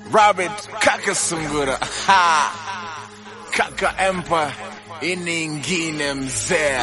Robert Kaka Sungura. Ha! Kaka Empire. Ini ingine mzee.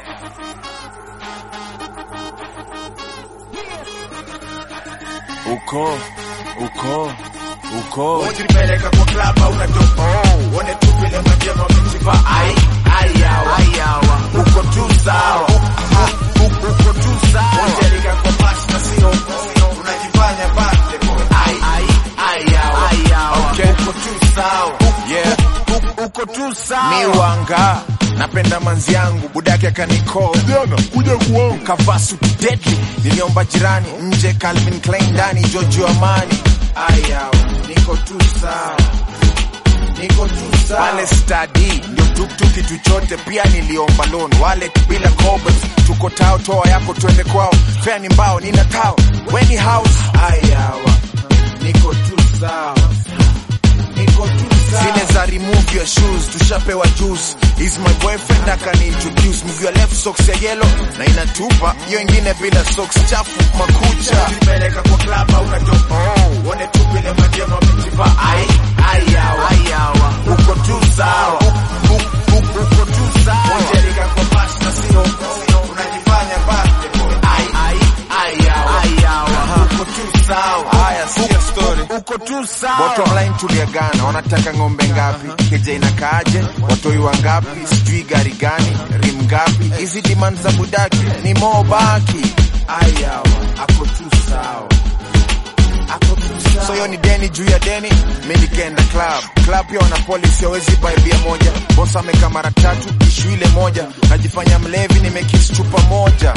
Uko, uko, uko. Ujipeleka kwa club au unatoka Uone tu vile majema wamejiva ai ai yawa ai yawa Uko tu sawa U- u- Uko tu sawa Ujelika kwa bash na sio Unajifanya birthday boy ai ai ai yawa ai yawa Okay. Uko tu sawa Yeah. U- Uko tu sawa Miwanga. Napenda manzi yangu, budake akanicall. Jana kuja kuangu Kavaa suti deadly. Niliomba jirani nje Calvin Klein ndani Jojo Amani. ai yawa Niko tu sawa Niko tu sawa pale stadi ndio tuktuk kitu chote pia niliomba loan wale bila cobalt tuko tao toa yako twende kwao fea ni mbao nina tao weni house ai yawa Niko tu sawa Niko tu sawa zile za remove your shoes tushapewa juice is my boyfriend akaniintroduce mguu ya left socks ya yellow na inatupa hiyo ingine bila socks chafu makucha Ujipeleka kwa club au unatoka Uone tu vile majema wamejiva ai ai yawa ai yawa Uko tu sawa U- u- u- Uko tu sawa Ujelika kwa bash na sio Unajifanya birthday boy ai ai ai yawa ai yawa Uko tu sawa haya sikia story Uko tu sawa Bottom line tuliagana, wanataka ng'ombe ngapi, keja inakaaje, watoi wangapi, sijui gari gani, rim ngapi, hizi demand za budaki ni mobaki. ai yawa Ako tu sawa Ako tu sawa So hiyo ni deni juu ya deni, mi nikaenda club. Club pia wana policy, hawezi buy bia moja. Boss ameka mara tatu, ishu ile moja, najifanya mlevi, nimekiss chupa moja.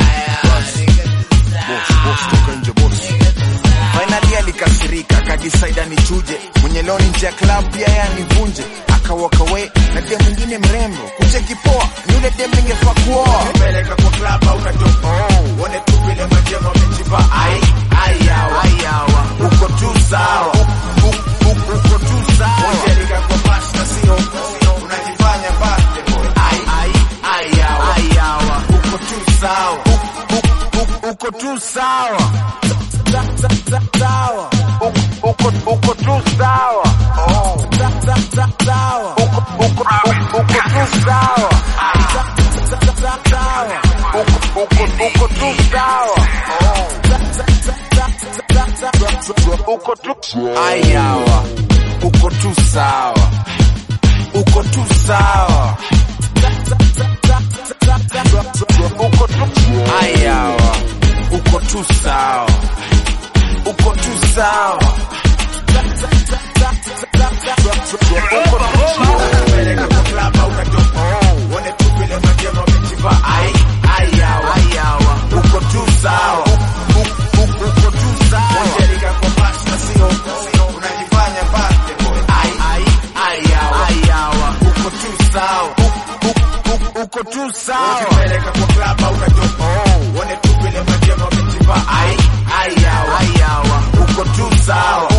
Boss, boss, toka nje boss. Finally alikasirika akadecide anichuje mwenye loni nje ya club pia yeye anivunje aka walk away na dem mwingine mrembo kucheki poa ni yule dem ningefaa kuoa Ujipeleka kwa club au unatoka Uone tu vile majema wamejiva ai ai yawa ai yawa Uko tu sawa U- u- u- Uko tu sawa Ujelika kwa bash na sio Unajifanya birthday boy ai ai ai yawa ai yawa Uko tu sawa U- u- u- Uko tu sawa Sawa Uko- Uko uko tu sawa Oh Sawa Uko uko uko tu sawa sawa uko uko uko tu sawa uko tu ayawa uko tu sawa uko tu sawa uko tu ayawa uko tu sawa uko tu sawa uko tu peleka kwa club au unatoka uone tu vile majema wamejiva ai ai yawa ai yawa uko tu sawa U- u- uko tu sawa unajelika kwa bash na sio unajifanya birthday boy ai ai ai yawa ai yawa uko tu sawa U- u- u- uko tu sawa ukipeleka kwa club au unatoka uone tu vile majema wamejiva ai ai yawa ai yawa uko tu sawa